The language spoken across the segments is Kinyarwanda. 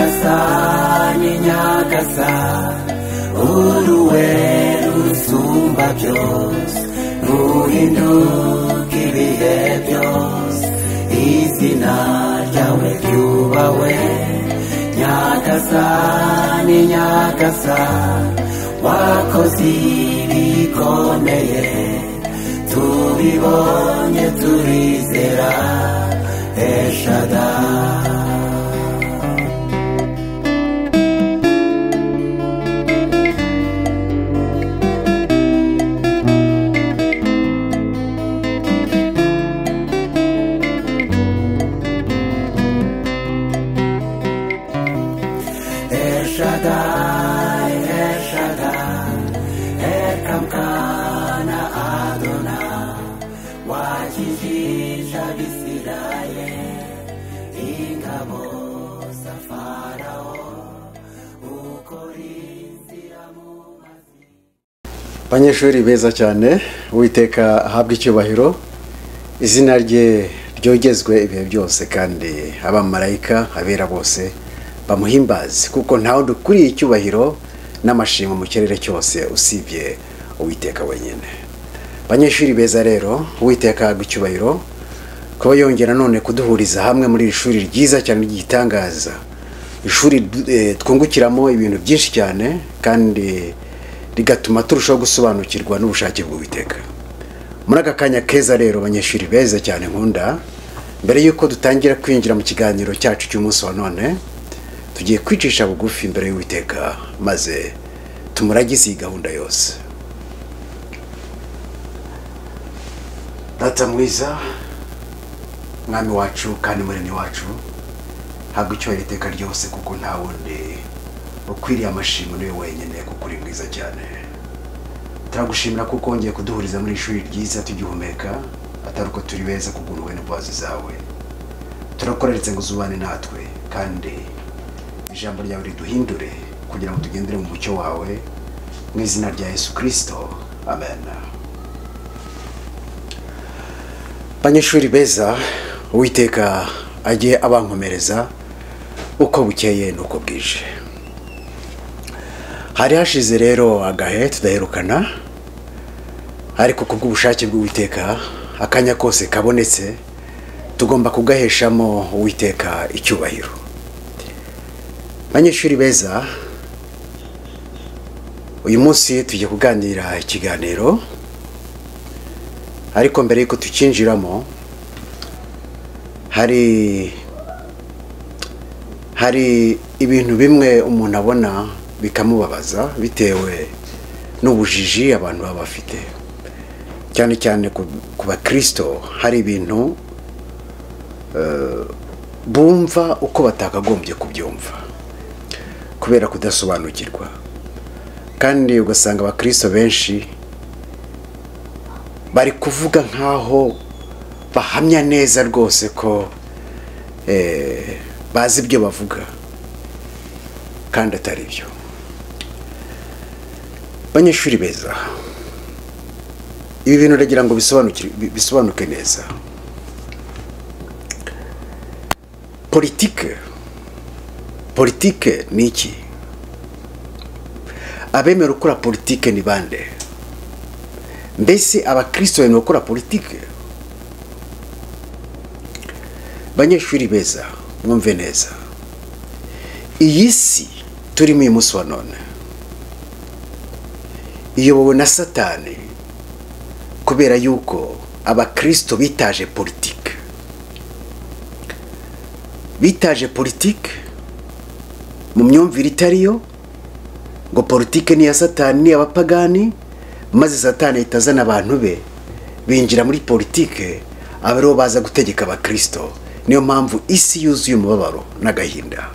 nyagasani nyagasa uruwe rusumba byose ruhinduka ibihe byose izina ryawe ryubawe nyagasani nyagasa wakoze ibikomeye tubibonye turizera eshadari Shaddai, El Shaddai, Elkamkana Adonai, wakijisha Bisirayeli, ingabo za Farao, ukorinzira mu mazi. abanyeshuri beza cyane uwiteka ahabwa icyubahiro izina rye ryogezwe ibihe byose kandi abamarayika abera bose bamuhimbaze kuko ntawe dukuriye icyubahiro n'amashimwe mu kirere cyose usibye uwiteka wenyine abanyeshuri beza rero uwiteka ahabwa icyubahiro kuba yongera none kuduhuriza hamwe muri iri shuri ryiza cyane ry'igitangaza ishuri eh, twungukiramo ibintu byinshi cyane kandi rigatuma turushaho gusobanukirwa n'ubushake bw'uwiteka muri aka kanya keza rero abanyeshuri beza cyane nkunda mbere y'uko dutangira kwinjira mu kiganiro cyacu cy'umunsi wa none tugiye kwicisha bugufi imbere y'uwiteka maze tumuragize iyi gahunda yose data mwiza mwami wacu kandi muremyi wacu ntabwo icyubahiro iteka ryose kuko nta wundi ukwiriye amashimwe niwe wenyine kuko uri mwiza cyane turagushimira kuko wongeye kuduhuriza muri ishuri ryiza tugihumeka atari uko turi beza kuko uri n'imbabazi zawe turakoreritse ngo uzubane natwe kandi ijambo ryawe riduhindure kugira ngo tugendere mu mucyo wawe mu izina rya yesu kirisito amen abanyeshuri beza uwiteka ajye abankomereza uko bukeye n'uko bwije hari hashize rero agahe tudaherukana ariko ku bw'ubushake bw'uwiteka akanya kose kabonetse tugomba kugaheshamo uwiteka icyubahiro abanyeshuri beza uyu munsi tugiye kuganira ikiganiro ariko mbere y'uko tukinjiramo hari hari ibintu bimwe umuntu abona bikamubabaza bitewe n'ubujiji abantu baba bafite cyane cyane ku ku bakirisito hari ibintu eh, bumva uko batakagombye kubyumva kubera kudasobanukirwa kandi ugasanga abakirisito benshi bari kuvuga nk'aho bahamya neza rwose ko eh, bazi ibyo bavuga kandi atari byo abanyeshuri beza ibi bintu uragira ngo bisobanukire- bi- bisobanuke neza politike politike ni iki abemera gukora politike ni bande mbese abakristo bemewe gukora politike banyeshuri beza mwumve neza iyi si turimo uyu munsi wa none iyobowe na satani kubera yuko abakristo bitaje politike bitaje politike mu myumvire itari yo ngo politike ni iya satani ni iy'abapagani maze satani ahita azana abantu be binjira muri politike aba aribo baza gutegeka abakirisito niyo mpamvu isi yuzuye umubabaro n'agahinda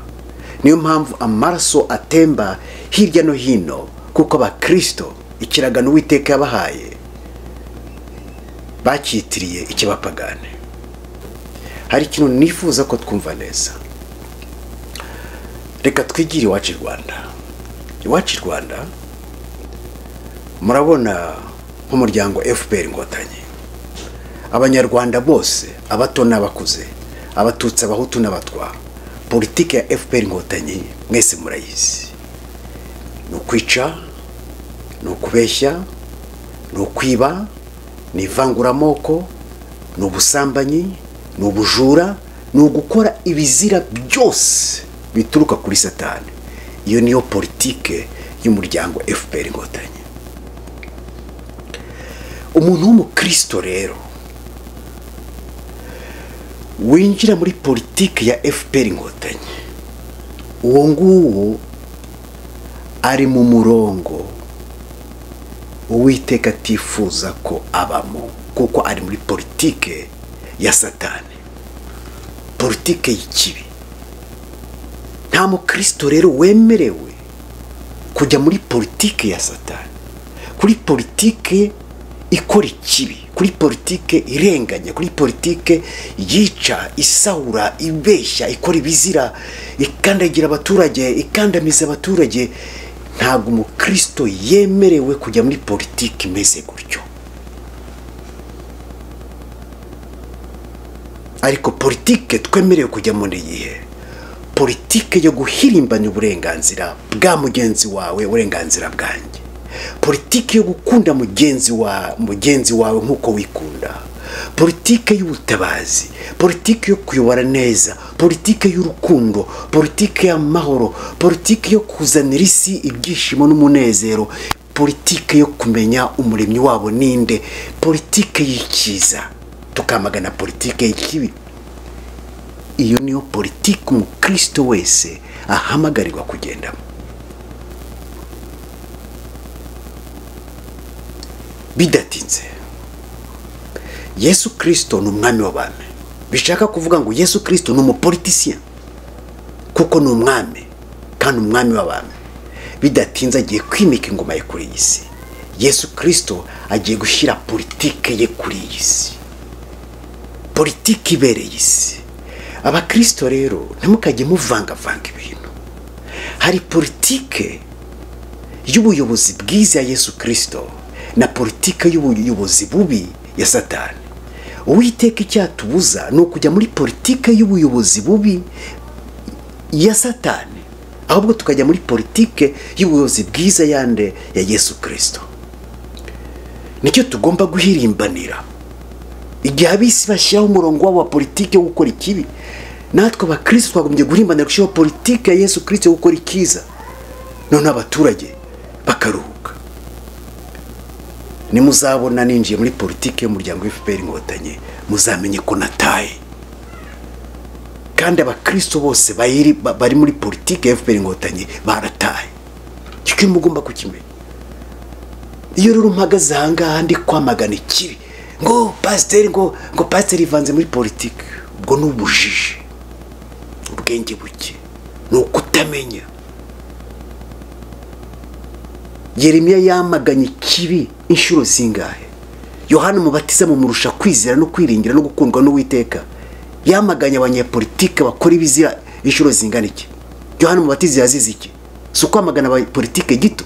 niyo mpamvu amaraso atemba hirya no hino kuko abakirisito ikiragano uwiteka yabahaye bacyitiriye ikibapagane hari ikintu nifuza ko twumva neza reka twigire iwacu i rwanda iwacu i rwanda murabona nk'umuryango fpr inkotanyi abanyarwanda bose abato n'abakuze abatutsi abahutu n'abatwa politiki ya fpr inkotanyi mwese murayizi ni ukwica ni ukubeshya ni ukwiba ni ivanguramoko ni ubusambanyi ni ubujura ni ugukora ibizira byose bituruka kuri satani iyo niyo politike y'umuryango fpr inkotanyi umuntu w'umukristo rero winjira muri politiki ya fpr inkotanyi uwo nguwo ari mu murongo uwiteka atifuza ko abamo kuko ari muri politike ya satani politike y'ikibi nta mukristo rero wemerewe kujya muri politike ya satani kuri politike ikora ikibi kuri politike irenganya kuri politike yica isahura ibeshya ikora ibizira ikandagira abaturage ikandamiza abaturage ntabwo umukristo yemerewe kujya muri politiki imeze gutyo ariko politike twemerewe kujyamo ni iyihe politike yo guhirimbanya uburenganzira bwa mugenzi wawe uburenganzira bwanjye politike yo gukunda mugenzi wa mugenzi wawe nk'uko wikunda politike y'ubutabazi politike yo kuyobora neza politike y'urukundo politike y'amahoro politike yo kuzanira isi ibyishimo n'umunezero politike yo kumenya umuremyi wabo ninde politike y'icyiza tukamagana politike y'ikibi iyo niyo politike umukristo wese ahamagarirwa kugendamo bidatinze yesu kirisito ni umwami w'abami bishaka kuvuga ngo yesu kirisito ni umupolitisiya kuko ni umwami kandi umwami w'abami bidatinze agiye kwimika ingoma ye kuri iyi si yesu kirisito agiye gushyira politike ye kuri iyi si politiki ibereye isi abakirisito rero ntimukajye muvangavanga ibintu hari politike y'ubuyobozi bwiza ya yesu kirisito na politike y'ubuyobozi bubi ya satani uwiteka icyatubuza ni ukujya muri politike y'ubuyobozi bubi ya satani ahubwo tukajya muri politike y'ubuyobozi bwiza yande ya yesu kirisito nicyo tugomba guhirimbanira igihe abisi bashyiraho umurongo wabo wa politike wo gukora ikibi natwe abakirisito twagombye guhirimbanira gushyiraho politike ya yesu kirisito yo gukora ikiza noneho abaturage bakaruhuka nimuzabona ninjiye muri politiki y'umuryango fpr inkotanyi muzamenye ko nataye kandi abakirisito bose bari muri politiki ya fpr inkotanyi barataye kikiri mugomba kukimenya iyo rero mpagaze ahangaha ndi kwamagana ikibi ngo pasiteri ngo ngo pasiteri ivanze muri politiki ubwo ni ubujiji ubwenge buke ni ukutamenya yeremiya yamaganye ikibi inshuro zingahe yohani umubatiza mumurusha kwizera no kwiringira no gukundwa n'uwiteka yamaganye abanyapolitike bakora ibizira inshuro zingana iki yohani umubatiza yazize iki si ukwamagana abanyapolitike gito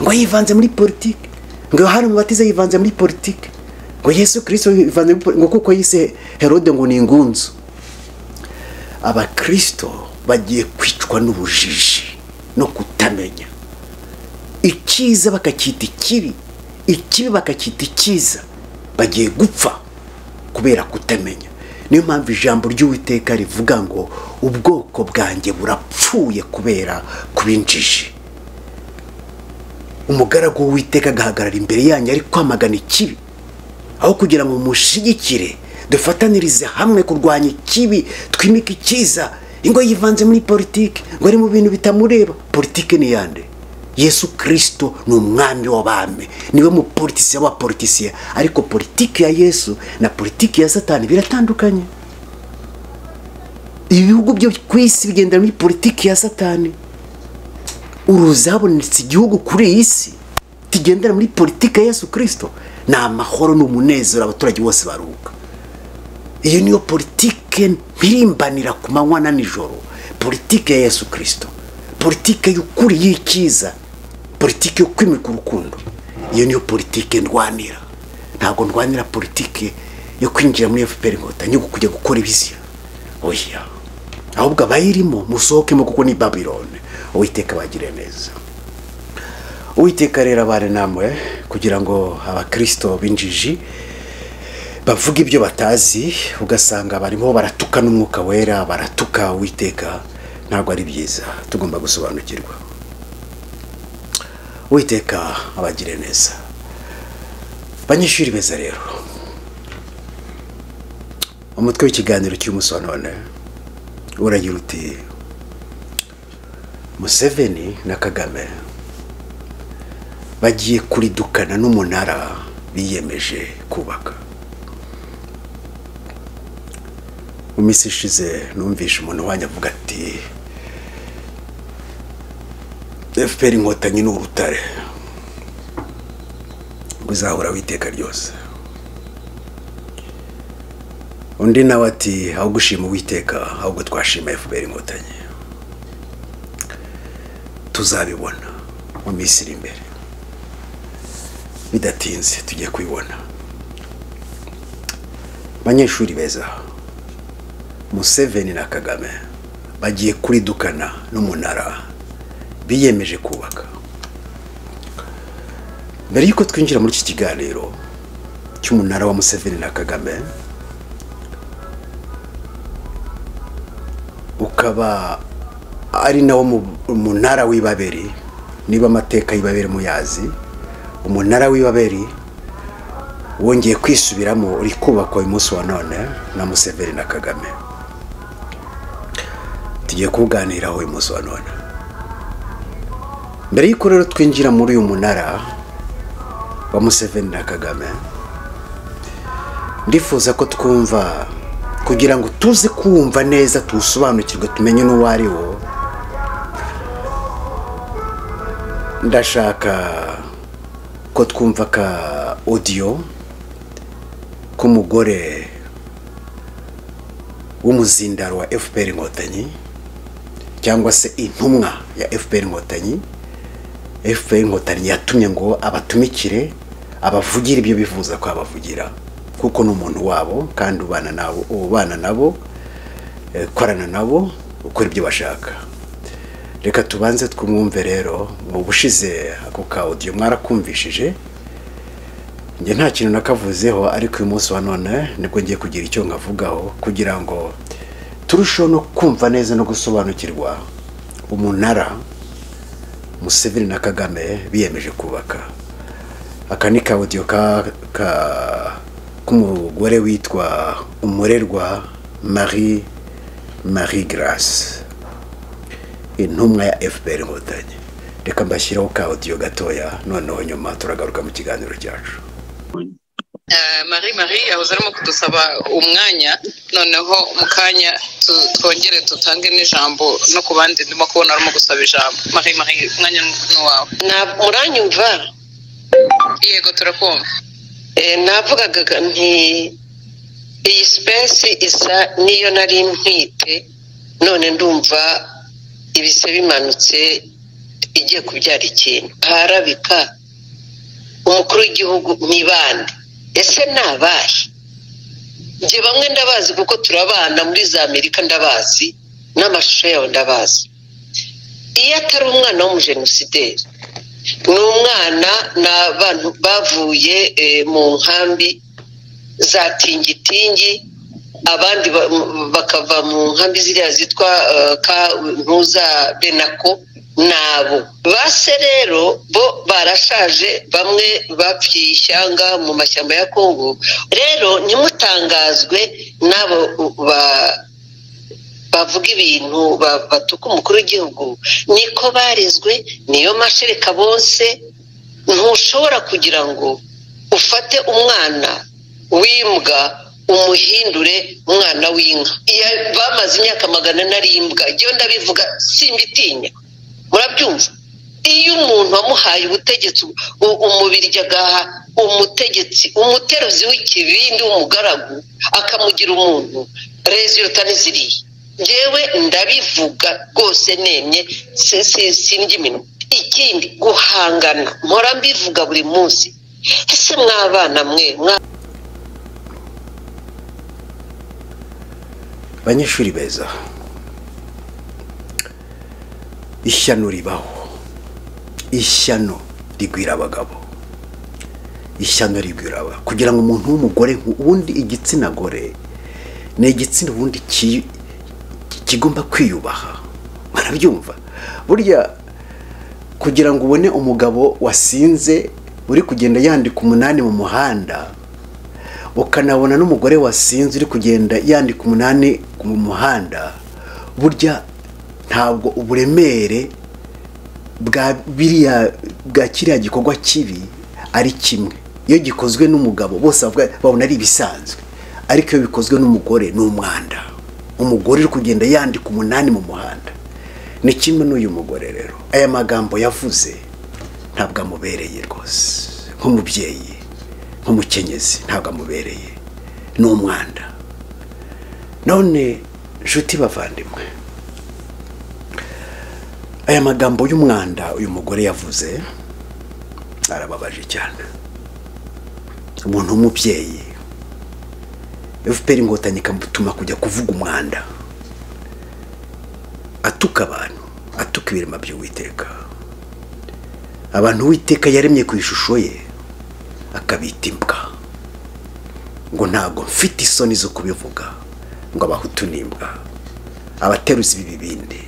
ngo yivanze muri politike ngo yohani umubatiza yivanze muri politike ngo yesu kirisito yivanze muri politike ngo kuko yise herode ngo ni ingunzu abakirisito bagiye kwicwa n'ubujiji no kutamenya icyiza bakacyita ikibi ikibi bakacyita icyiza bagiye gupfa kubera kutamenya niyo mpamvu ijambo ry'uwiteka rivuga ngo ubwoko bwanjye burapfuye kubera kubinjije umugaragu w'uwiteka agahagarara imbere yanyu ari kwamagana ikibi aho kugira ngo mushyigikire dufatanirize hamwe kurwanya ikibi twimike icyiza ingo yivanze muri politiki ngo ari mu bintu bitamureba politiki ni yande yesu kirisito ni umwami w'abami niwe mupolitisiya wa politisiya ariko politiki ya yesu na politiki ya satani biratandukanye ibihugu byo ku isi bigendera muri politiki ya satani uruzi habonetse igihugu kuri iyi si kigendera muri politiki ya yesu kirisito ni amahoro n'umunezero abaturage bose baruhuka iyo niyo politiki mpirimbanira ku manywa na nijoro politiki ya yesu kirisito politiki y'ukuri y'icyiza politiki yo kwimika urukundo iyo niyo politiki ndwanira ntabwo ndwanira politiki yo kwinjira muri fpr inkotanyi yo kujya gukora ibizira oya ahubwo abayirimo musohokemo kuko ni babirone uwiteka bagire neza uwiteka rero abane namwe kugira ngo abakirisito b'injiji bavuga ibyo batazi ugasanga barimo baratuka n'umwuka wera baratuka uwiteka ntabwo ari byiza tugomba gusobanukirwa uwiteka abagire neza banyeshuri beza rero umutwe w'ikiganiro cy'umunsi wa none uragira uti museveni na kagame bagiye kuridukana n'umunara biyemeje kubaka mu minsi ishize numvishe umuntu wanjye avuga ati efuperi inkotanyi ni urutare ngo izahora witeka ryose undi nawe ati aho gushima uwiteka ahubwo twashima efuperi inkotanyi tuzabibona mu minsi iri imbere bidatinze tugiye kubibona abanyeshuri beza museveni na kagame bagiye kuridukana n'umunara biyemeje kubaka mbere y'uko twinjira muri iki kiganiro cy'umunara wa museveni na kagame ukaba ari nawo mu- umunara w'ibaberi niba amateka y'ibaberi muyazi umunara w'ibaberi wongeye kwisubiramo uri kubakwa uyu munsi wa none na museveni na kagame tugiye kuwuganiraho uyu munsi wa none mbere y'uko rero twinjira muri uyu munara wa museveni na kagame ndifuza ko twumva kugira ngo tuze kuwumva neza tuwusobanukirwe tumenye n'uwo ari wo ndashaka ko twumva ka odiyo k'umugore w'umuzindaro wa fpr inkotanyi cyangwa se intumwa ya fpr inkotanyi fpr inkotanyi yatumye ngo abatumikire abavugire ibyo bifuza ko abavugira kuko ni umuntu wabo kandi ubana nabo ubana nabo eh, ukorana nabo ukora ibyo bashaka reka tubanze twumwumve rero mu bushize ako ka odiyo mwarakumvishije njye nta kintu nakavuzeho ariko uyu munsi wa none nibwo ngiye kugira icyo nkavugaho kugira ngo turusheho no kumva neza no gusobanukirwa umunara museveni na kagame biyemeje kubaka aka ni kawudiyo ka ka k'umugore witwa umurerwa marie marie grace intumwa ya fpr inkotanyi reka mbashyiraho kawudiyo gatoya noneho nyuma turagaruka mu kiganiro cyacu Eh, Marie Marie yahoze arimo kudusaba umwanya noneho mu kanya tu- twongere dutange n'ijambo no ku bandi ndimo kubona arimo gusaba ijambo Marie Marie umwanya ni uwawe ntabwo uranyumva yego turakumva Eh, navugaga nti iyi sipesi isa niyo nari ntwite none ndumva ibise bimanutse igiye kubyara ikintu harabika umukuru w'igihugu ni bande ese ni abahe njye bamwe ndabazi kuko turabana muri za amerika ndabazi n'amashusho yabo ndabazi iyo atari umwana w'umujenosideri ni umwana ni abantu bavuye eh, mu nkambi za tingitingi abandi ba- m- bakava mu nkambi ziriya zitwa eh, ka ntuza benako nabo base rero bo barashaje bamwe bapfiye ishyanga mu mashyamba ya kongo rero ntimutangazwe n'abo u- ba bavuga ibintu ba- batuka umukuru w'igihugu niko barezwe niyo mashereka bose ntushobora kugira ngo ufate umwana w'imbwa umuhindure umwana w'inka Iya- bamaze imyaka magana n'ari imbwa njyewe ndabivuga simbitinya murabyumva iyo umuntu wamuhaye ubutegetsi u- umubiryi agaha umutegetsi umuteruzi w'ikibindi w'umugaragu akamugira umuntu rezilota ziriya njyewe ndabivuga rwose nemye se se sindya iminwa ikindi guhangana mpora mbivuga buri munsi ese mwabana mwe mwa banyeshuri beza ishyano ribaho ishyano rigwira abagabo ishyano rigwira aba kugira ngo umuntu w'umugore ubundi igitsina gore ni igitsina ubundi kigomba kwiyubaha barabyumva burya kugira ngo ubone umugabo wasinze uri kugenda yandika umunani mu muhanda ukanabona n'umugore wasinze uri kugenda yandika umunani mu muhanda burya ntabwo uburemere bwa biriya bwa kiriya gikorwa kibi ari kimwe iyo gikozwe n'umugabo bose babona ari ibisanzwe ariko iyo bikozwe n'umugore ni umwanda umugore uri kugenda yandika umunani mu muhanda ni kimwe n'uyu mugore rero aya magambo yavuze ntabwo amubereye rwose nk'umubyeyi nk'umukenyezi ntabwo amubereye ni umwanda none nshuti bavandimwe aya magambo y'umwanda uyu mugore yavuze arababaje cyane umuntu w'umubyeyi efuperi inkotanyi ikamutuma kujya kuvuga umwanda atuka abantu atuka ibirema by'uwiteka abantu uwiteka yaremye ku ishusho ye akabita imbwa ngo ntabwo mfite isoni zo kubivuga ngo abahutu ni imbwa abateruzi b'ibibindi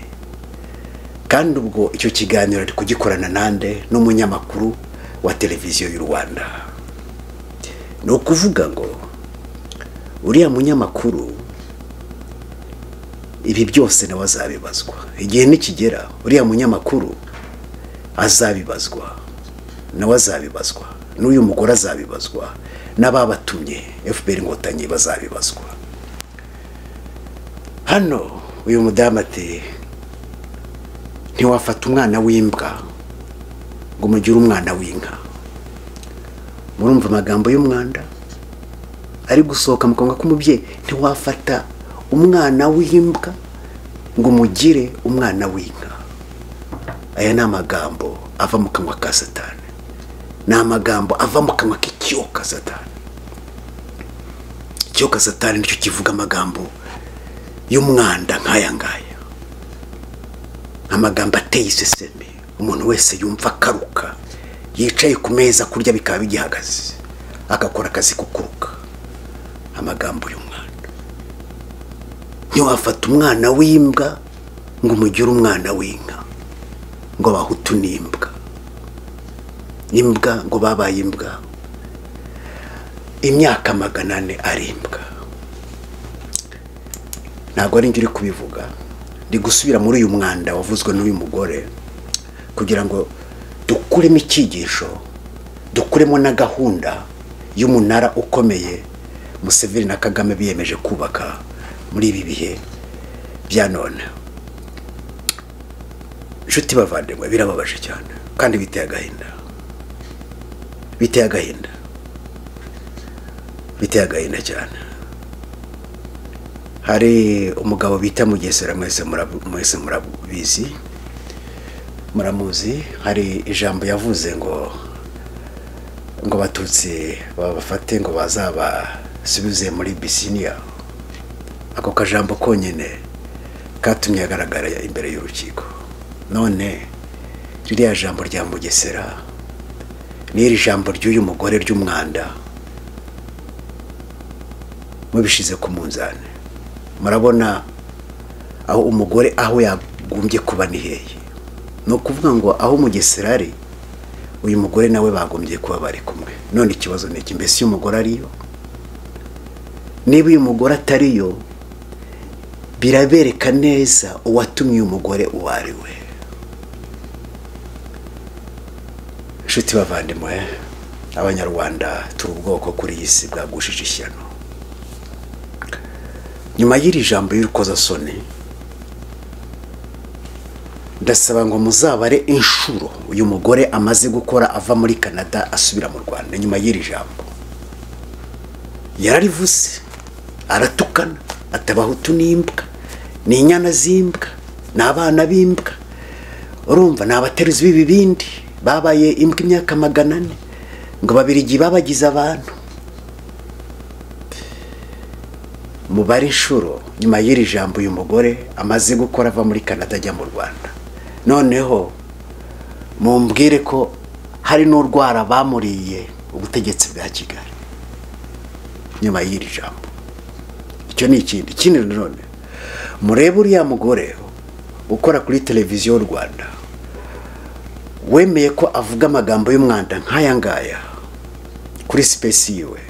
kandi ubwo icyo kiganiro ari kugikorana nande n'umunyamakuru wa televiziyo y'u rwanda ni ukuvuga ngo uriya munyamakuru ibi byose nawe azabibazwa igihe nikigera uriya munyamakuru azabibazwa nawe azabibazwa n'uyu mugore azabibazwa n'ababatumye fpr inkotanyi bazabibazwa hano uyu mudamu ati ntiwafata umwana w'imbwa ngo umugire umwana w'inka murumva amagambo y'umwanda ari gusohoka mu kanwa k'umubyeyi ntiwafata umwana w'imbwa ngo umugire umwana w'inka aya ni amagambo ava mu kanwa ka satani ni amagambo ava mu kanwa k'ikiyoka satani ikiyoka satani nicyo kivuga amagambo y'umwanda nk'aya ngaya amagambo ateye iseseme umuntu wese yumva akaruka yicaye ku meza kurya bikaba bigihagaze agakora akazi ko kuruka amagambo y'umwana ntiwafata umwana w'imbwa ngo umugire umwana w'inka ngo abahutu ni imbwa imbwa ngo babaye imbwa imyaka magana ane ari imbwa ntabwo ari uri kubivuga ndi gusubira muri uyu mwanda wavuzwe n'uyu mugore kugira ngo dukuremo icyigisho dukuremo na gahunda y'umunara ukomeye museveni na kagame biyemeje kubaka muri ibi bihe bya none inshuti bavandimwe birababaje cyane kandi biteye agahinda biteye agahinda biteye agahinda cyane hari umugabo bita mugesera mwese murabizi muramuzi hari ijambo yavuze ngo ngo abatutsi babafate ngo bazabasubize muri bisiniya ako kajambo konyine katumye agaragara imbere y'urukiko none ririya jambo rya mugesera n'iri jambo ry'uyu mugore ry'umwanda mubishyize ku munzani murabona aho umugore aho yagombye kuba ni hehe ni ukuvuga ngo aho mugesera ari uyu mugore nawe bagombye kuba bari kumwe none ikibazo ni iki mbese uyu mugore ariyo niba uyu mugore atariyo birabereka neza uwatumye umugore uwo ari we inshuti bavandimwe abanyarwanda turi ubwoko kuri iyi si bwagushije ishyano nyuma y'iri jambo y'urukozasoni ndasaba ngo muzabare inshuro uyu mugore amaze gukora ava muri canada asubira mu rwanda nyuma y'iri jambo yararivuze aratukana atabahutu n'imbwa ni inyana z'imbwa ni abana b'imbwa urumva ni abateruzi b'ibibindi babaye imbwa imyaka magana ane ngo babiri igihe babagize abantu mubare inshuro nyuma y'iri jambo uyu mugore amaze gukora ava muri canada ajya mu rwanda noneho mumbwire ko hari n'urwara bamuriye ubutegetsi bwa kigali nyuma y'iri jambo icyo ni ikindi ikindi nanone murebe uriya mugore ukora kuri televiziyo y'u rwanda wemeye ko avuga amagambo y'umwanda nk'aya ngaya kuri sipesi yiwe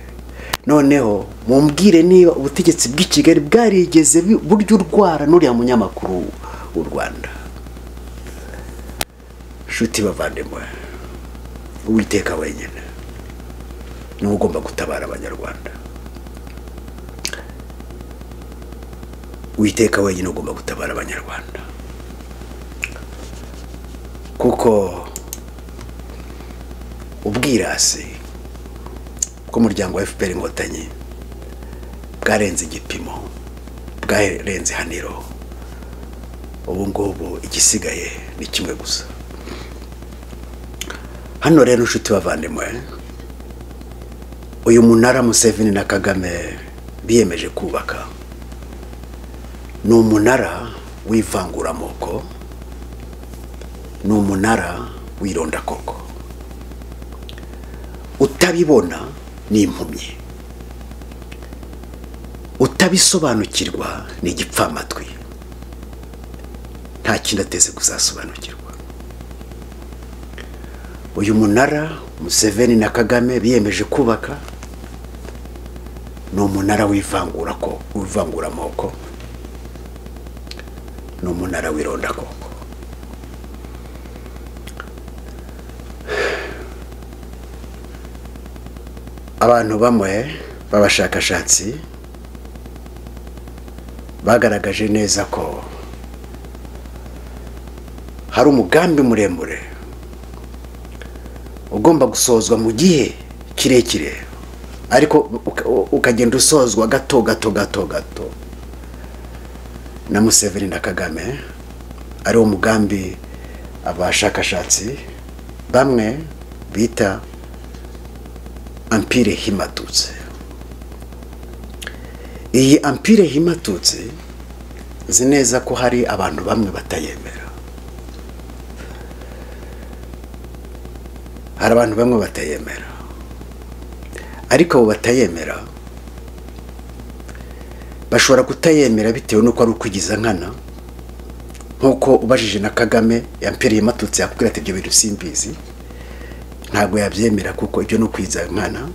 noneho mumbwire niba ubutegetsi bw'i kigali bwarigeze burya urwara n'uriya munyamakuru w'u rwanda nshuti bavandimwe uwiteka wenyine niwe ugomba gutabara abanyarwanda uwiteka wenyine ugomba gutabara abanyarwanda kuko ubwirasi bw'umuryango wa fpr inkotanyi bwarenze igipimo bwarenze ihaniro ubu ngubu igisigaye ni kimwe gusa hano rero inshuti bavandimwe uyu munara museveni na kagame biyemeje kubaka ni umunara w'ivanguramoko ni umunara w'irondakoko utabibona ni impumyi utabisobanukirwa ni igipfamatwi nta kindi ateze kuzasobanukirwa uyu munara museveni na kagame biyemeje kubaka ni umunara w'ivanguramoko ni umunara w'irondakoko abantu bamwe b'abashakashatsi bagaragaje neza ko hari umugambi muremure ugomba gusozwa mu gihe kirekire ariko ukagenda usozwa gato gato gato gato na museveni na kagame ariwo mugambi abashakashatsi bamwe bita ampire himatutse iyi ampire himatutse nzi neza ko hari abantu bamwe batayemera hari abantu bamwe batayemera ariko abo batayemera bashobora kutayemera bitewe n'uko ari ukwigiza nkana nk'uko ubajije na kagame ampire himatutse yakubwira ati ibyo bintu simbizi ntabwo yabyemera kuko ibyo ni ukwiza nkana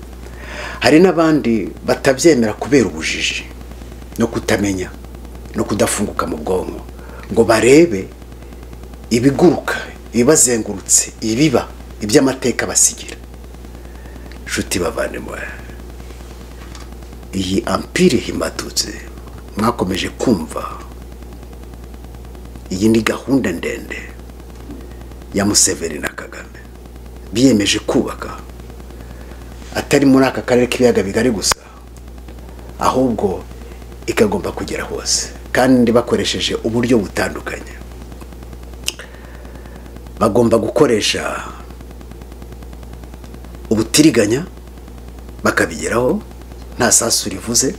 hari n'abandi batabyemera kubera ubujiji no kutamenya no kudafunguka mu bwonko ngo barebe ibiguruka ibibazengurutse ibiba iby'amateka basigira inshuti bavandimwe iyi ampire himatutse mwakomeje kumva iyi ni gahunda ndende ya museveni na kagame biyemeje kubaka atari muri aka karere k'ibiyaga bigari gusa ahubwo ikagomba kugera hose kandi bakoresheje uburyo butandukanye bagomba gukoresha ubutiriganya bakabigeraho nta sasu rivuze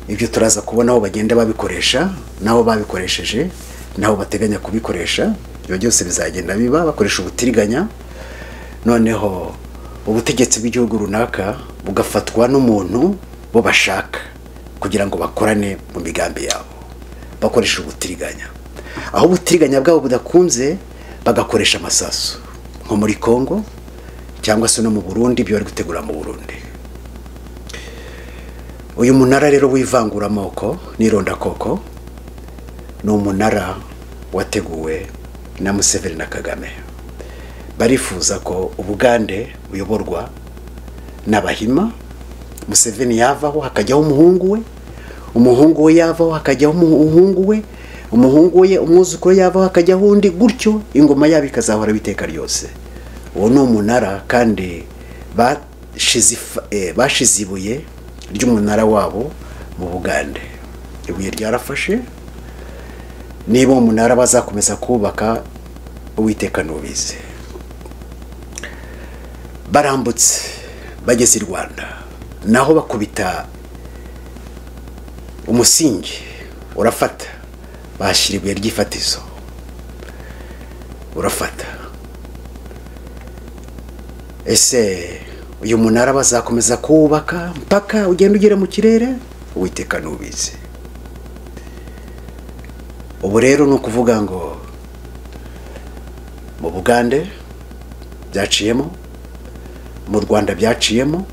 ibyo turaza kubona aho bagenda babikoresha n'aho babikoresheje n'aho bateganya kubikoresha ibyo byose bizagenda biba bakoresha ubutiriganya noneho ubutegetsi bw'igihugu runaka bugafatwa n'umuntu bo bashaka kugira ngo bakorane mu migambi yabo bakoresha ubutiriganya aho ubutiriganya bwabo budakunze bagakoresha amasasu nko muri congo cyangwa se no mu burundi byo bari gutegura mu burundi uyu munara rero w'ivanguramoko n'irondakoko ni umunara wateguwe na museveni na kagame barifuza ko ubugande buyoborwa n'abahima museveni yavaho hakajyaho umuhungu we umuhungu we yavaho hakajyaho umuhungu we umuhungu we umwuzukuru yavaho hakajyaho undi gutyo ingoma yabo ikazahora biteka ryose uwo ni umunara kandi bashize ibuye ry'umunara wabo mu bugande ibuye ryarafashe niba umunara bazakomeza kubaka uwiteka ntubizi barambutse bageze i rwanda naho bakubita umusingi urafata bashyira ibuye ry'ifatizo urafata ese uyu munara bazakomeza kuwubaka mpaka ugenda ugera mu kirere uwiteka nubizi ubu rero ni ukuvuga ngo mu bugande byaciyemo mu rwanda byaciyemo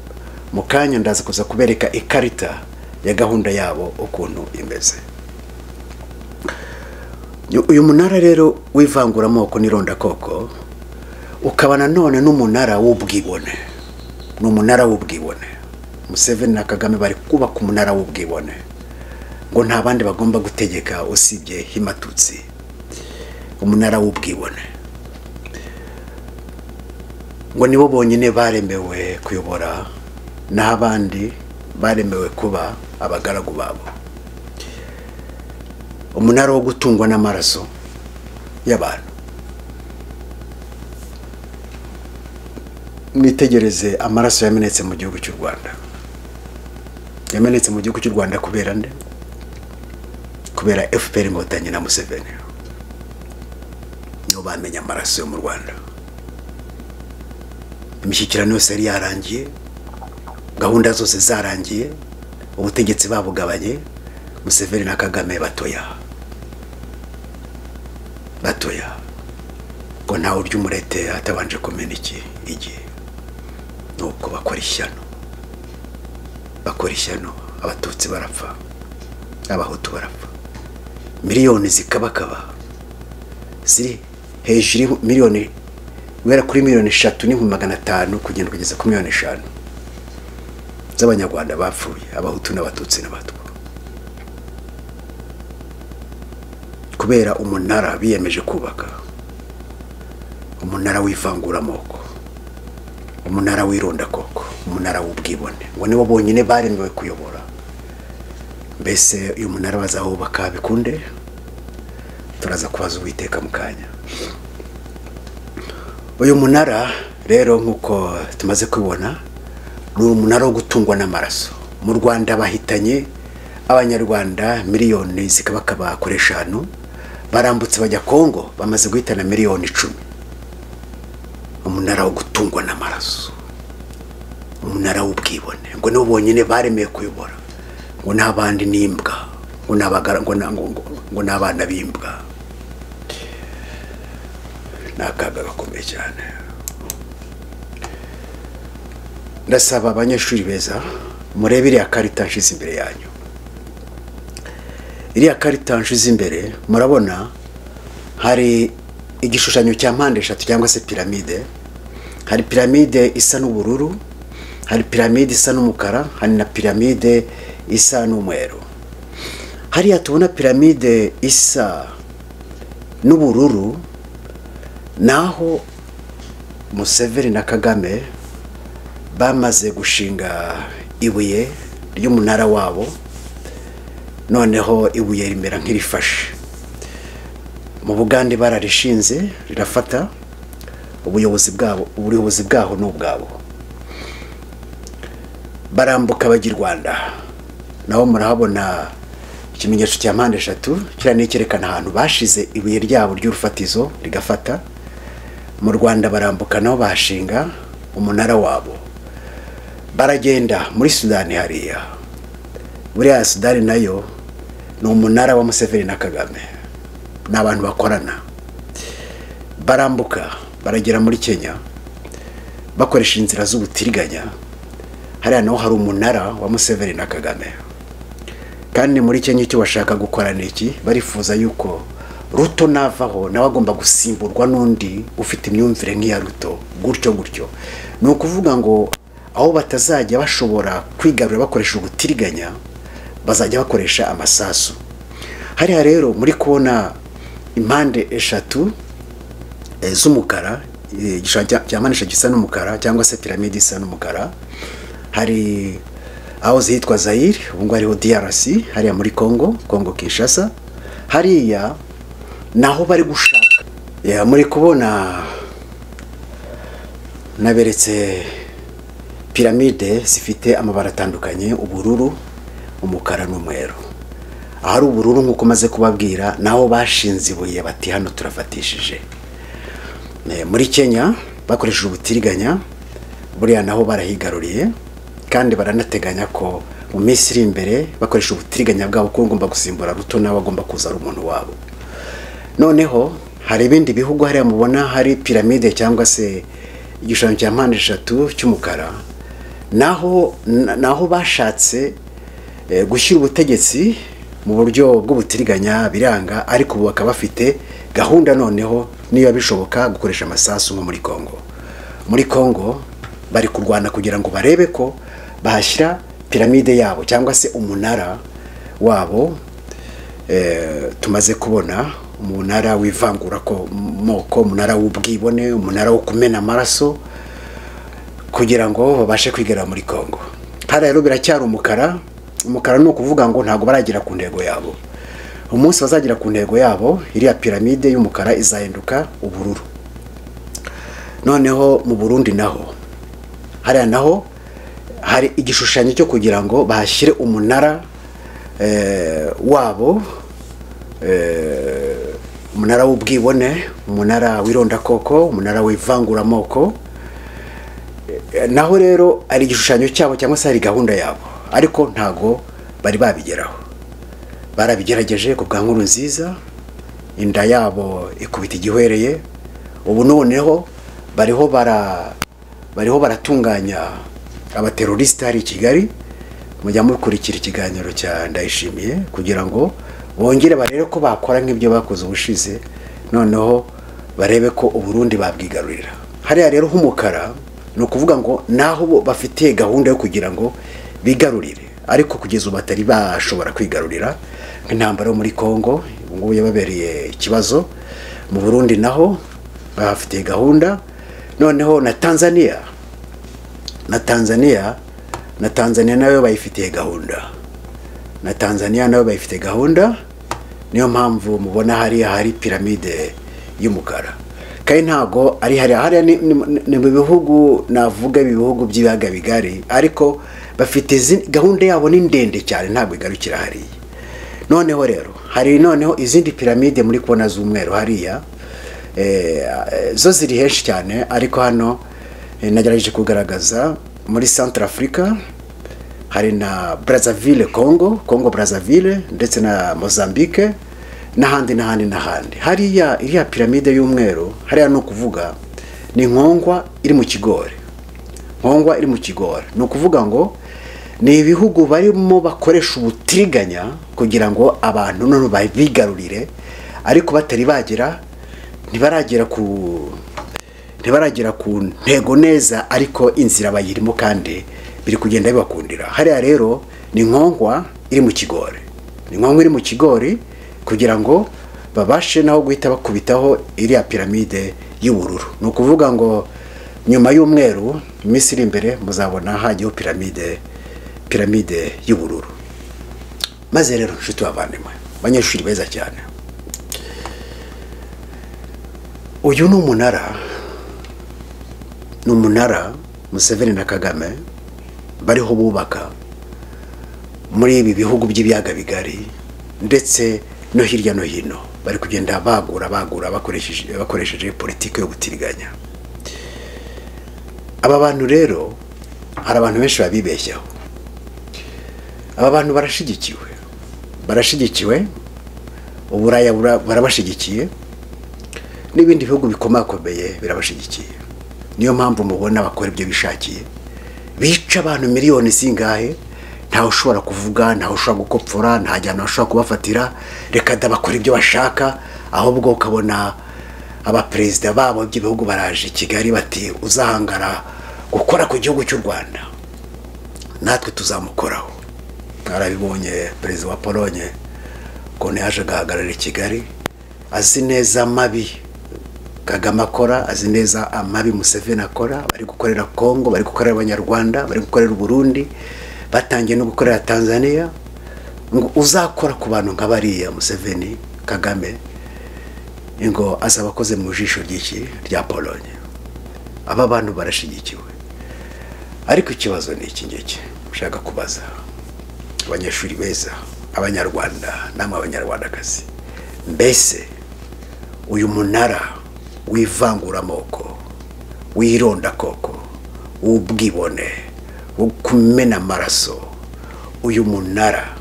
mu kanya ndaza kuza kubereka ikarita ya gahunda yabo ukuntu imeze uyu munara rero w'ivanguramoko n'irondakoko ukaba nanone n'umunara w'ubwibone ni umunara w'ubwibone Museveni na kagame bari kubaka umunara w'ubwibone ngo nta bandi bagomba gutegeka usibye himatutsi umunara w'ubwibone ngo nibo bonyine baremewe kuyobora naho abandi baremewe kuba abagaragu babo umunara wo gutungwa n'amaraso y'abantu mwitegereze amaraso yamenetse mu gihugu cy'u rwanda yamenetse mu gihugu cy'u rwanda kubera nde kubera fpr inkotanyi na museveni nibo bamenya amaraso yo mu rwanda imishyikirano yose yari yarangiye gahunda zose zarangiye ubutegetsi babugabanye museveni na kagame batoya batoya ngo ntawe urya umurete atabanje kumena iki igihe ni uko bakora ishyano bakora ishyano abatutsi barapfa abahutu barapfa miliyoni zikabakaba ziri hejuru miliyoni guhera kuri miliyoni eshatu n'ibihumbi magana atanu kugenda kugeza ku miliyoni eshanu z'abanyarwanda bapfuye abahutu n'abatutsi n'abatwa kubera umunara biyemeje kubaka umunara w'ivanguramoko umunara w'irondakoko umunara w'ubwibone ngo nibo bonyine baremewe kuyobora mbese uyu munara bazawubaka bikunde turaza kubaza uwiteka mu kanya uyu munara rero nk'uko tumaze kubibona ni umunara wo gutungwa n'amaraso mu rwanda bahitanye abanyarwanda miliyoni zikabakaba kuri eshanu barambutse bajya kongo bamaze guhitana miliyoni icumi umunara wo gutungwa n'amaraso umunara w'ubwibone ngo nibo bonyine baremeye kuyobora ngo n'abandi n'imbwa ngo n'abagara ngo ngo n'abana b'imbwa ni akaga gakomeye cyane ndasaba abanyeshuri beza murebe iriya karita nshize imbere yanyu iriya karita nshize imbere murabona hari igishushanyo cya mpande eshatu cyangwa se piramide hari piramide isa n'ubururu hari piramide isa n'umukara hari na piramide isa n'umweru hariya tubona piramide isa n'ubururu naho museveri na kagame bamaze gushinga ibuye ry'umunara wabo noneho ibuye rimera nk'irifashe mu bugande bararishinze rirafata ubuyobozi bwabo ubuyobozi bwaho ni ubwabo barambuka bajya i rwanda naho murahabona ikimenyetso cya mpande eshatu kiriya cyerekana ahantu bashize ibuye ryabo ry'urufatizo rigafata mu rwanda barambuka naho bashinga umunara wabo baragenda muri sudani hariya buriya sudani nayo ni umunara wa museveni na kagame ni abantu bakorana barambuka baragera muri kenya bakoresha inzira z'ubutiriganya hariya naho hari umunara wa museveni na kagame kandi muri kenya icyo bashaka gukora ni iki barifuza yuko ruto navaho nawe agomba gusimburwa n'undi ufite imyumvire nk'iya ruto gutyo gutyo ni ukuvuga ngo aho batazajya bashobora kwigarura bakoresha ubutiriganya bazajya bakoresha amasasu hariya rero muri kubona impande eshatu z'umukara igishushanyo cya mpande eshatu gisa n'umukara cyangwa se piramide isa n'umukara hari aho zitwa zayiri ubu ngubu hariho drc hariya muri congo congo kinshasa hariya ni aho bari gushaka muri kubona naberetse piramide zifite amabara atandukanye ubururu umukara n'umweru ahari ubururu nk'uko umaze kubabwira naho bashinze ibuye bati hano turafatishije Eh, muri kenya bakoresheje ubutiriganya buriya naho barahigaruriye kandi baranateganya ko mu minsi iri imbere bakoresha ubutiriganya bwabo ko ugomba gusimbura ruto nawe agomba kuza ari umuntu wabo noneho hari ibindi bihugu hariya mubona hari piramide cyangwa se igishushanyo cya mpande eshatu cy'umukara naho na- naho bashatse eh, gushyira ubutegetsi mu buryo bw'ubutiriganya biranga ariko ubu bakaba bafite gahunda noneho niba bishoboka gukoresha amasasu nko muri congo muri congo bari kurwana kugira ngo barebe ko bahashyira piramide yabo cyangwa se umunara wabo eh, tumaze kubona umunara w'ivangura ko moko umunara w'ubwibone umunara wo kumena amaraso kugira ngo babashe kwigarura muri congo hariya rero biracyari umukara umukara ni ukuvuga ngo ntabwo baragera ku ntego yabo umunsi bazagera ku ntego yabo iriya piramide y'umukara izahinduka ubururu noneho mu burundi naho hariya naho hari igishushanyo cyo kugira ngo bahashyire umunara eh, wabo eh, umunara w'ubwibone umunara w'irondakoko umunara w'ivanguramoko Eh, naho rero ari igishushanyo cyabo cyangwa se hari gahunda yabo ariko ntago bari babigeraho barabigerageje ku bwa nkuru nziza inda yabo ikubita igihwereye ubu noneho bariho bara bariho baratunganya abaterorisite hari i kigali mujya mukurikira ikiganiro cya ndayishimiye kugira ngo bongere barebe ko bakora nk'ibyo bakoze ubushize noneho barebe ko uburundi babwigarurira hariya rero h'umukara ni ukuvuga ngo naho bo bafite gahunda yo kugira ngo bigarurire ariko kugeza ubu batari bashobora kwigarurira nk'intambara yo muri congo ubu ngubu yababereye ikibazo mu burundi naho bahafitiye gahunda noneho na tanzania na tanzania na tanzania nayo bayifitiye gahunda na tanzania nayo bayifitiye gahunda niyo mpamvu mubona hariya hari piramide y'umukara kandi ntago ari hariya hariya ni- ni- ni mu bihugu navuga ibi bihugu by'ibiyaga bigari ariko bafite izi- gahunda yabo ni ndende cyane ntabwo igarukira hariya noneho rero hari noneho izindi piramide muri kubona z'umweru hariya eh, eh, zo ziri henshi cyane ariko hano eh, nagerageje kugaragaza muri centre africa hari na brazzaville congo congo brazzaville ndetse na mozambique n'ahandi n'ahandi n'ahandi hariya iriya piramide y'umweru hariya ni ukuvuga ni nkongwa iri mu kigori nkongwa iri mu kigori ni ukuvuga ngo ni ibihugu barimo bakoresha ubutiriganya kugira ngo abantu noneho babigarurire ariko batari bagera ntibaragera ku ntibaragera ku ntego neza ariko inzira bayirimo kandi biri kugenda bibakundira hariya rero ni nkongwa iri mu kigori ni nkongwa iri mu kigori kugira ngo babashe naho guhita bakubitaho iriya piramide y'ubururu ni ukuvuga ngo nyuma y'umweru iminsi iri imbere muzabona hajyaho piramide piramide y'ubururu maze rero nshuti bavandimwe abanyeshuri beza cyane uyu ni umunara ni umunara museveni na kagame bariho bubaka muri ibi bihugu by'ibiyaga bigari ndetse no hirya no hino bari kugenda bagura bagura bakoresheje bakoresheje politiki yo gutiriganya aba bantu rero hari abantu benshi babibeshyaho aba bantu barashigikiwe barashigikiwe uburaya bura- barabashigikiye n'ibindi bihugu bikomakomeye birabashigikiye niyo mpamvu mubona bakora ibyo bishakiye bica abantu miliyoni zingahe ntawe ushobora kuvuga ntawe ushobora gukopfora nta hantu bashobora kubafatira reka da bakora ibyo bashaka ahubwo ukabona abaperezida babo by'ibihugu baraje i kigali bati uzahangara gukora ku gihugu cy'u rwanda natwe tuzamukoraho narabibonye perezida wa polonye ukuntu yaje agahagararira i kigali azi neza amabi kagame akora azi neza amabi museveni akora bari gukorera kongo bari gukorera abanyarwanda bari gukorera uburundi batangiye no gukorera tanzania ngo uzakora ku bantu nka bariya museveni kagame ngo azaba akoze mu jisho ry'iki rya polonye aba bantu barashyigikiwe ariko ikibazo ni iki ngiki nshaka kubaza abanyeshuri beza abanyarwanda namwe abanyarwandakazi mbese uyu munara w'ivanguramoko w'irondakoko w'ubwibone wo kumena amaraso uyu munara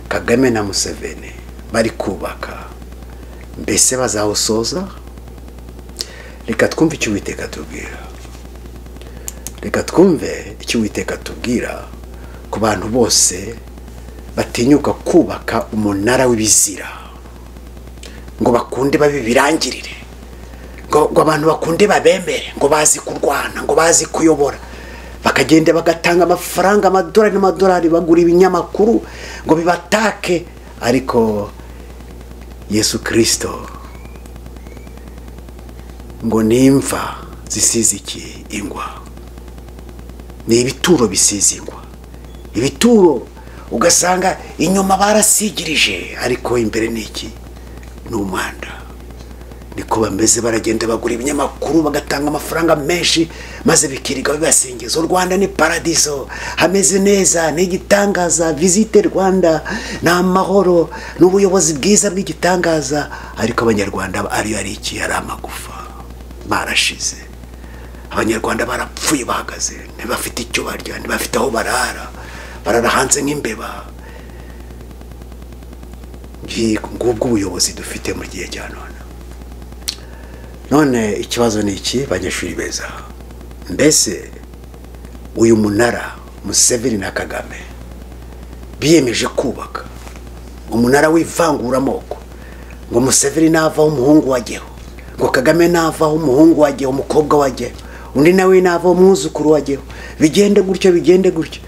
kagame na museveni bari kubaka mbese bazawusoza reka twumve icyo uwiteka tubwira reka twumve icyo uwiteka tubwira ku bantu bose batinyuka kubaka umunara w'ibizira ngo bakunde babe birangirire ngo ngo abantu bakunde babemere ngo bazi kurwana ngo bazi kuyobora bakagenda bagatanga amafaranga amadolari n'amadolari bagura ibinyamakuru ngo bibatake ariko yesu kirisito ngo nimva zisize iki ingwa ni ibituro bisize ingwa ibituro ugasanga inyuma barasigirije ariko imbere ni iki ni umwanda niko bameze baragenda bagura ibinyamakuru bagatanga amafaranga menshi maze bikirirwa bibasingiza u rwanda ni paradiso hameze neza ni igitangaza visite rwanda ni amahoro ni ubuyobozi bwiza bw'igitangaza ariko abanyarwanda ariyo ari iki ari amagufa barashize abanyarwanda barapfuye bahagaze ntibafite icyo barya ntibafite aho barara barara hanze nk'imbeba ngubwo ubuyobozi dufite mu gihe cya none none ikibazo ni iki banyeshuri beza mbese uyu munara museveni na kagame biyemeje kubaka umunara w'ivanguramoko ngo museveni navaho umuhungu wajyeho ngo kagame navaho umuhungu wajyeho umukobwa wajyeho undi nawe navaho umwuzukuru wajyeho bigende gutyo bigende gutyo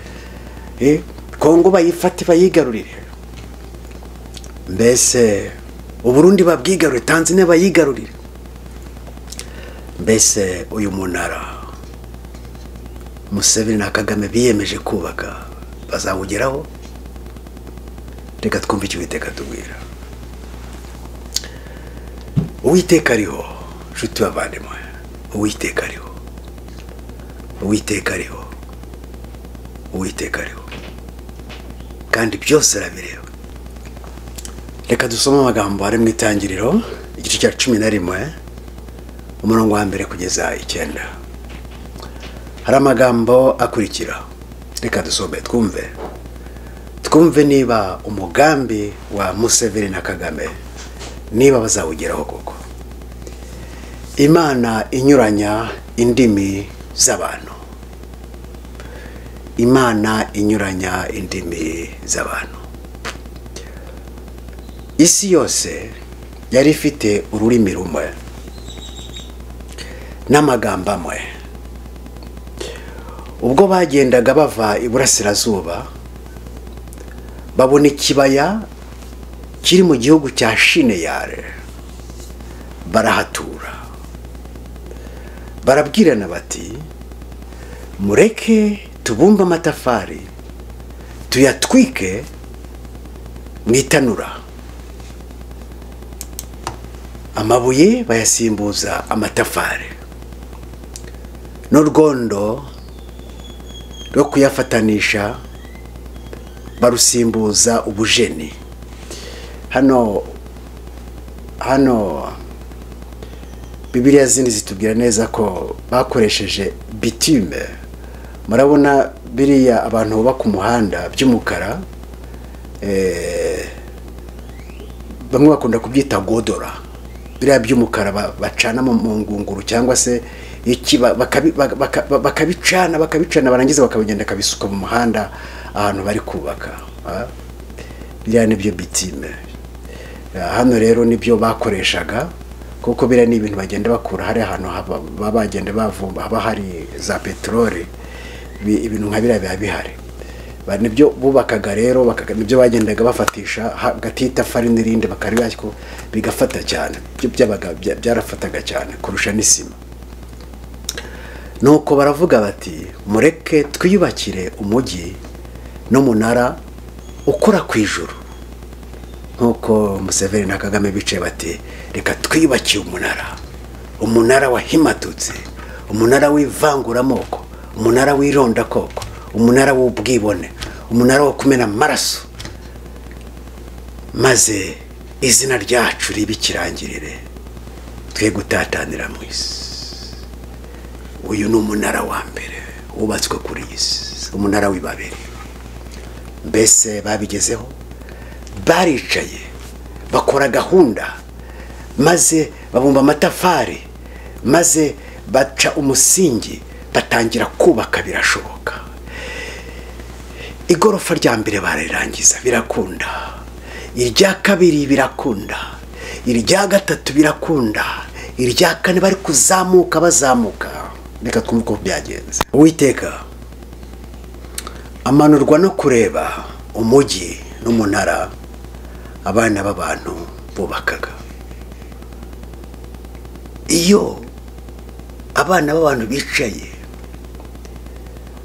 Eh, kongo bayifate bayigarurire mbese uburundi babwigarure tanzania bayigarurire mbese uyu munara museveni na kagame biyemeje kubaka bazawugeraho reka twumve icyo uwiteka tubwira uwiteka ariho nshuti bavandimwe uwiteka ariho uwiteka ariho uwiteka ariho kandi byose arabireba reka dusome amagambo ari mu itangiriro igice cya cumi na rimwe umurongo wa mbere kugeza icyenda hari amagambo akurikira reka dusome twumve twumve niba umugambi wa museveni na kagame niba bazawugeraho koko imana inyuranya indimi z'abantu imana inyuranya indimi z'abantu isi yose yari ifite ururimi rumwe n'amagambo amwe ubwo bagendaga bava iburasirazuba babona ikibaya kiri mu gihugu cya shineyare barahatura barabwirana bati mureke tubumbe amatafari tuyatwike mu itanura amabuye bayasimbuza amatafari n'urwondo rwo kuyafatanisha barusimbuza ubujeni hano hano bibiriya zindi zitubwira neza ko bakoresheje bitume murabona biriya abantu bubaka umuhanda by'umukara eh, bamwe bakunda kubyita godora biriya by'umukara ba- bacana mu mu ngunguru cyangwa se iki ba- bakabi- baka- baka- bakabicana bakabicana barangiza bakabigenda bakabisuka mu muhanda ahantu bari kubaka ah. biriya nibyo bitime Ah, hano rero nibyo bakoreshaga kuko biriya ni ibintu bagenda bakura hari ahantu haba- baba bagenda bavumba haba hari za peteroli Ibi- ibintu nka biriya biba bihari Ba- nibyo bubakaga rero bakaga- nibyo bagendaga bafatisha hagati y'itafari n'irindi bakarya bigafata cyane byo byabaga- bya- byarafataga cyane kurusha n'isima nuko baravuga bati mureke twiyubakire umujyi n'umunara ukora ku ijuru nk'uko museveni na kagame bicaye bati reka twiyubakiye umunara umunara wahimatutse umunara w'ivanguramoko umunara w'irondakoko umunara w'ubwibone umunara wo kumena amaraso maze izina ryacu ribe ikirangirire twe gutatanira mu isi uyu ni umunara wa mbere wubatswe kuri iyi si umunara w'ibabiri mbese babigezeho baricaye bakora gahunda maze babumba amatafari maze baca umusingi batangira kubaka birashoboka igorofa rya mbere barirangiza birakunda irya kabiri birakunda irya gatatu birakunda irya kane bari kuzamuka bazamuka reka twumve uko byagenze uwiteka amanurwa no kureba umujyi n'umunara abana b'abantu bubakaga iyo abana b'abantu bicaye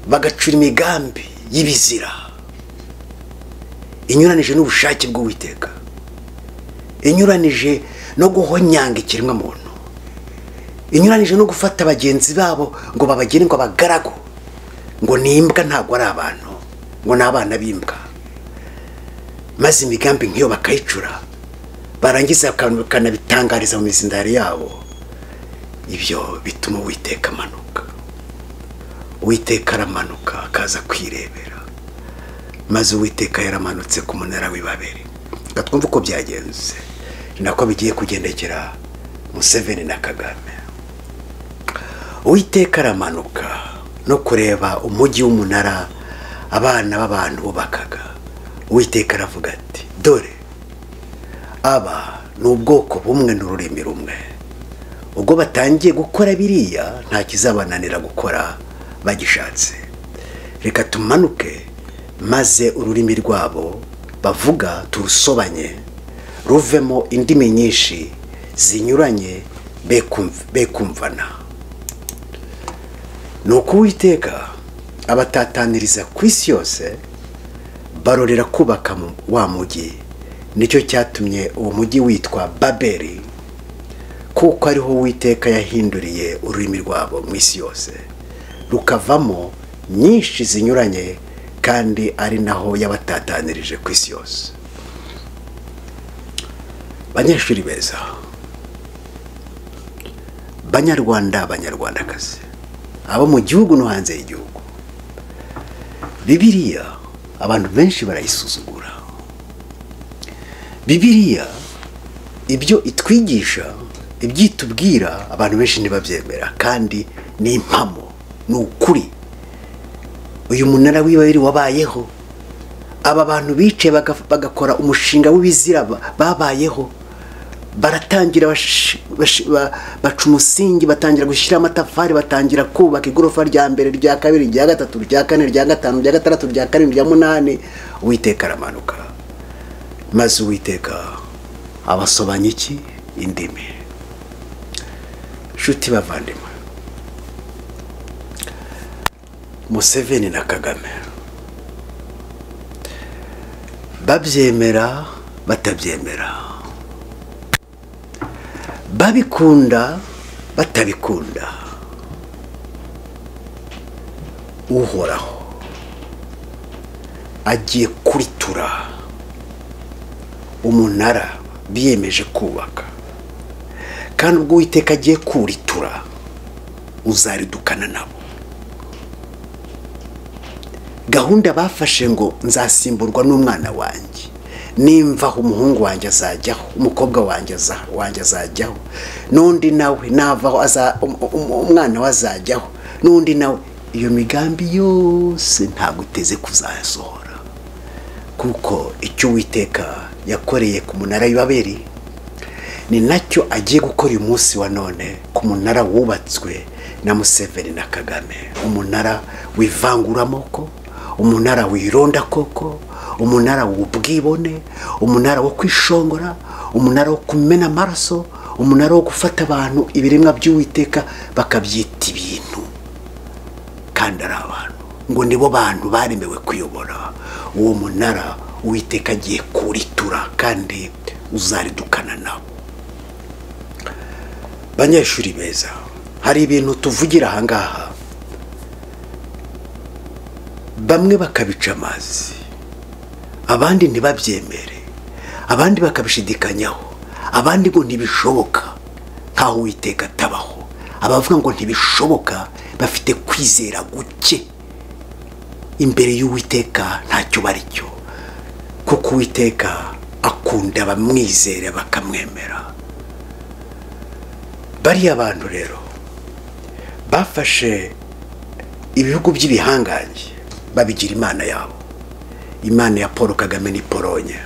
bagacura imigambi y'ibizira inyuranije n'ubushake bw'uwiteka inyuranije no guhonyanga ikiremwa muntu inyuranije no gufata bagenzi babo ngo babagire ngo abagaragu ngo ni imbwa ntabwo ari abantu ngo ni abana b'imbwa maze imigambi nk'iyo bakayicura barangiza bakanabitangariza mu mizindari yabo ibyo bituma uwiteka amanuka uwiteka aramanuka akaza kwirebera maze uwiteka yaramanutse ku munara w'ibabere reka twumve uko byagenze ni nako bigiye kugendekera museveni na kagame uwiteka aramanuka no kureba umujyi w'umunara abana b'abantu bubakaga uwiteka aravuga ati dore aba ni ubwoko bumwe n'ururimi rumwe ubwo batangiye gukora biriya nta kizabananira gukora bagishatse reka tumanuke maze ururimi rwabo bavuga turusobanye ruvemo indimi nyinshi zinyuranye bekumvana ni uko uwiteka abatataniriza ku isi yose barorera kubaka wa mujyi nicyo cyatumye uwo mujyi witwa baberi kuko ariho uwiteka yahinduriye ururimi rwabo mu isi yose rukavamo nyinshi zinyuranye kandi ari naho yabatatanirije ku isi yose banyeshuri beza banyarwanda abanyarwandakazi abo mu gihugu no hanze y'igihugu bibiriya abantu benshi barayisuzugura bibiriya ibyo itwigisha ibyitubwira abantu benshi ntibabyemera kandi ni impamo ni ukuri uyu munara w'ibabiri wabayeho aba bantu bicaye bagakora umushinga w'ibizira babayeho baratangira baca umusingi batangira gushyira amatafari batangira kubaka igorofa rya mbere rya kabiri rya gatatu rya kane rya gatanu rya gatandatu rya karindwi rya munani uwiteka aramanuka maze uwiteka abasobanya iki indimi inshuti bavandimwe museveni na kagame babyemera batabyemera babikunda batabikunda uhoraho agiye kuritura umunara biyemeje kubaka kandi ubwo uwiteka agiye kuritura uzaridukana nabo gahunda bafashe ngo nzasimburwa n'umwana wanjye nimva aho umuhungu wanjye azajyaho umukobwa wanjye azajyaho n'undi nawe navaho umwana we azajyaho n'undi nawe iyo migambi yose ntabwo uteze kuzayasohora kuko icyo uwiteka yakoreye ku munara y'ibaberi ni nacyo agiye gukora uyu munsi wa none ku munara wubatswe na museveni na kagame umunara wivanguramoko umunara wironda koko umunara w'ubwibone umunara wo kwishongora umunara wo kumena amaraso umunara wo gufata abantu ibiremwa by'uwiteka bakabyita ibintu kandi ari abantu ngo nibo bantu baremewe kuyobora uwo munara uwiteka agiye kuritura kandi uzaridukana nabo banyeshuri beza hari ibintu tuvugira ahangaha bamwe bakabica amazi abandi ntibabyemere abandi bakabishidikanyaho abandi ngo ntibishoboka nk'aho uwiteka atabaho abavuga ngo ntibishoboka bafite kwizera guke imbere y'uwiteka ntacyo bari cyo kuko uwiteka akunda abamwizera bakamwemera bariya bantu rero bafashe ibihugu by'ibihangange babigira imana yabo imana ya paul kagame ni polonye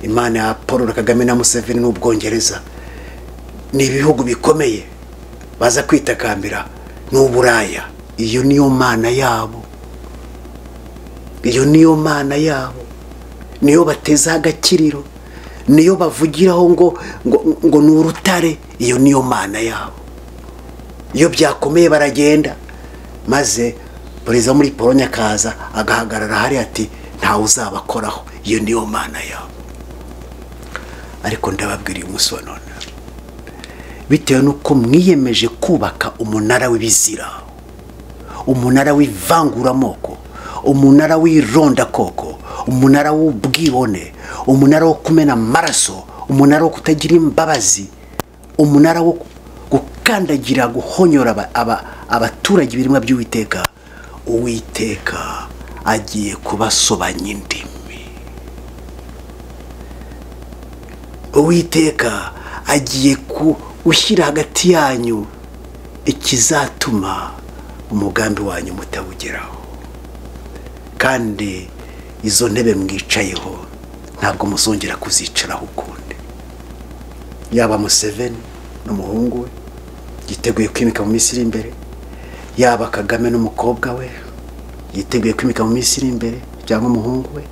imana ya paul kagame na museveni n'ubwongereza ni ibihugu bikomeye baza kwitakambira n'uburaya iyo niyo mana yabo iyo niyo mana yabo niyo batezaho agakiriro niyo bavugiraho ngo ngo ngo ni urutare iyo niyo mana yabo iyo byakomeye baragenda maze perezida muri pologne akaza agahagarara hari ati ntawe uzabakoraho iyo niyo mana yabo ariko ndababwiriye umunsi wa none bitewe n'uko mwiyemeje kubaka umunara w'ibizira umunara w'ivanguramoko umunara w'irondakoko umunara w'ubwibone umunara wo kumena amaraso umunara wo kutagira imbabazi umunara wo gukandagira guhonyora abaturage ibirimo by'uwiteka uwiteka agiye kubasobanya indimi uwiteka agiye gushyira hagati yanyu ikizatuma umugambi wanyu mutawugeraho kandi izo ntebe mwicayeho ntabwo muzongera kuzicaraho ukundi yaba museveni n'umuhungu we yiteguye kwimika mu minsi iri imbere yaba kagame n'umukobwa we yiteguye kwimika mu minsi iri imbere cyangwa umuhungu we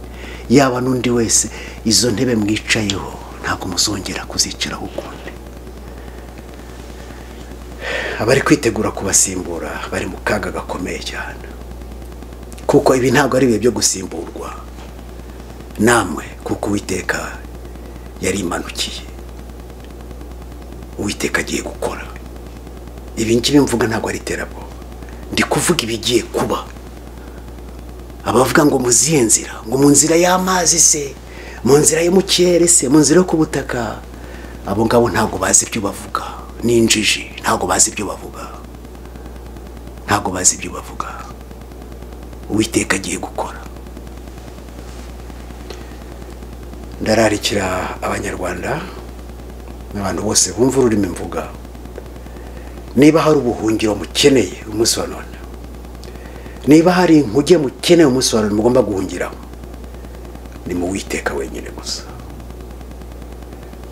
yaba n'undi wese izo ntebe mwicayeho ntabwo muzongera kuzicaraho ukundi abari kwitegura kubasimbura bari mu kaga gakomeye cyane kuko ibi ntabwo ari ibihe byo gusimburwa namwe kuko uwiteka yari imanukiye uwiteka agiye gukora ibi ngibi mvuga ntabwo ari iterabwoba ndi kuvuga ibigiye kuba abavuga ngo mu zihe nzira ngo mu nzira y'amazi se mu nzira yo mu kirere se mu nzira yo ku butaka abo ngabo ntabwo bazi ibyo bavuga n'injiji ntabwo bazi ibyo bavuga ntabwo bazi ibyo bavuga uwiteka agiye gukora ndararikira abanyarwanda n'abantu bose bumva ururimi mvuga niba hari ubuhungiro mukeneye umunsi wa none niba hari inkuge mukeneye umunsi wa none mugomba guhungiraho ni mu witeka wenyine gusa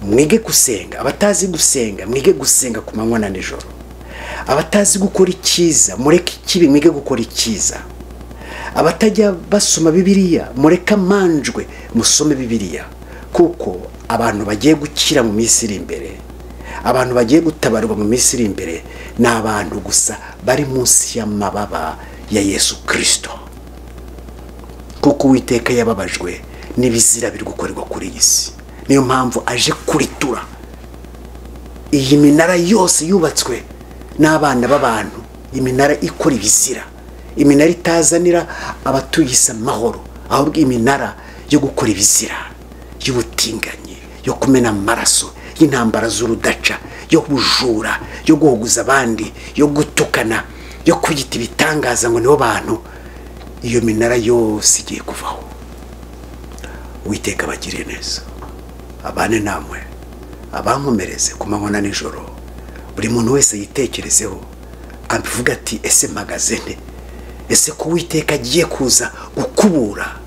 mwige gusenga abatazi gusenga mwige gusenga ku manywa na nijoro abatazi gukora icyiza mureke ikibi mwige gukora icyiza abatajya basoma bibiriya mureke amanjwe musome bibiriya kuko abantu bagiye gukira mu minsi iri imbere abantu bagiye gutabarwa mu minsi iri imbere ni abantu gusa bari munsi y'amababa ya yesu kirisito kuko uwiteka yababajwe n'ibizira biri gukorerwa kuri iyi si niyo mpamvu aje kuritura iyi minara yose yubatswe n'abana b'abantu iminara ikora ibizira iminara itazanira abatuye isi amahoro ahubwo iminara yo gukora ibizira y'ubutinganyi yo kumena amaraso y'intambara z'urudaca yo bujura yo guhuguza abandi yo gutukana yo kwiyita ibitangaza ngo nibo bantu iyo minara yose igiye kuvaho uwiteka bagire neza abane namwe abankomereze ku manywa na nijoro buri muntu wese yitekerezeho avuga ati ese mpagazene ese ko uwiteka agiye kuza gukubura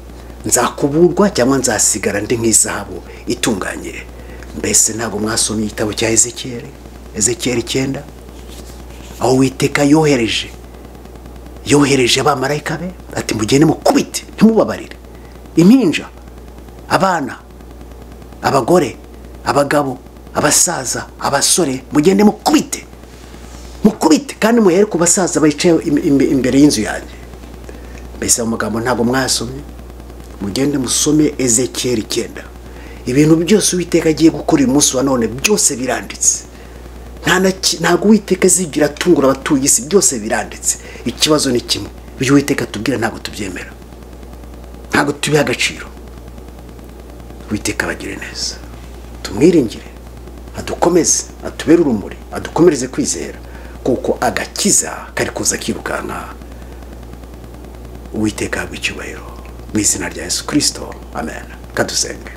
nzakuburwa cyangwa nzasigara ndi nk'izahabu itunganye mbese ntabwo mwasomye igitabo cya ezekiyeri ezekiyeri icyenda aho uwiteka yohereje yohereje abamarayika be ati mugende mukubite ntimubabarire impinja abana abagore abagabo abasaza abasore mugende mukubite mukubite kandi muhere ku basaza bicaye imbere y'inzu yanjye mbese ayo magambo ntabwo mwasomye mugende musome ezekiyeri icyenda ibintu byose uwiteka agiye gukora uyu munsi wa none byose biranditse ntabwo uwiteka azigira atungura abatuye isi byose biranditse ikibazo ni kimwe ibyo uwiteka tubwira ntabwo tubyemera ntabwo tubiha agaciro uwiteka bagire neza tumwiringire adukomeze atubere urumuri adukomereze kwizera kuko agakiza kari kuza kirukanka uwiteka icyubahiro mu izina rya yesu kirisito amen kadusenge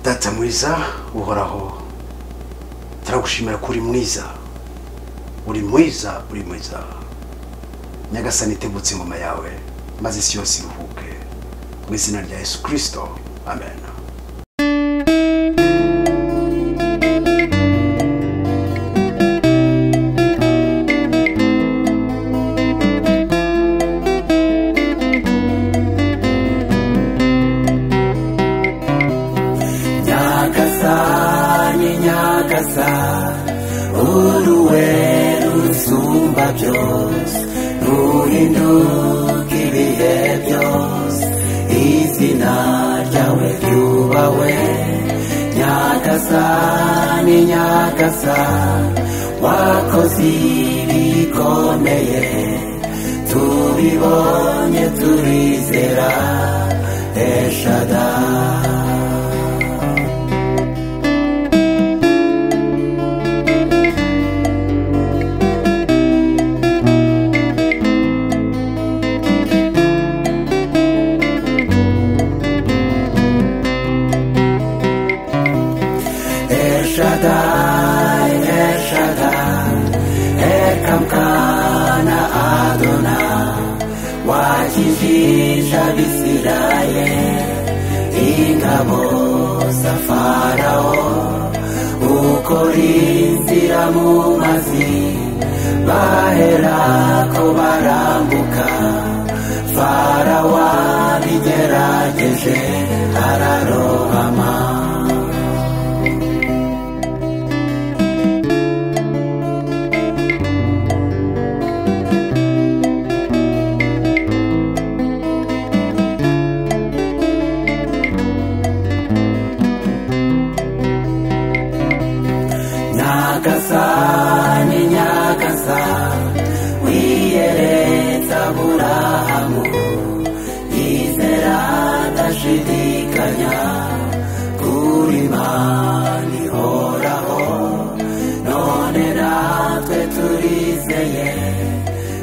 data mwiza uhoraho turagushimira ko uri mwiza uri mwiza uri mwiza nyagasani itebutse ingoma yawe maze isi yose iruhuke mu izina rya yesu kirisito amen nyagasani nyagasa uruwe rusumba byose ruhinduka ibihe byose izina ryawe ryubahwe nyagasani nyagasa wakoze ibikomeye tubibonye turizera eshadari El Shaddai, El Shaddai, Ekamkana Adonai, wakijisha Bisirayeli, ingabo za Farao, ukora inzira mu mazi, baherako barambuka, Farao abigerageje ararohama. nyagasani nyagasa wiyereza burahamu yizera adashidikanya kuri imana ihoraho none natwe turizeye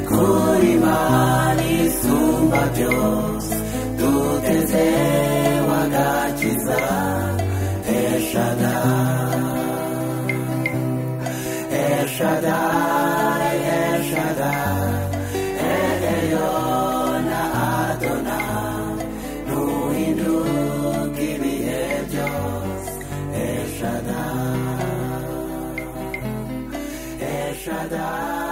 kuri imana isumba byose duteze wagakiza eshadari El Shaddai, El Shaddai, El Elyon Adonai, Nuhinduk ibihe byose, El Shaddai, El Shaddai.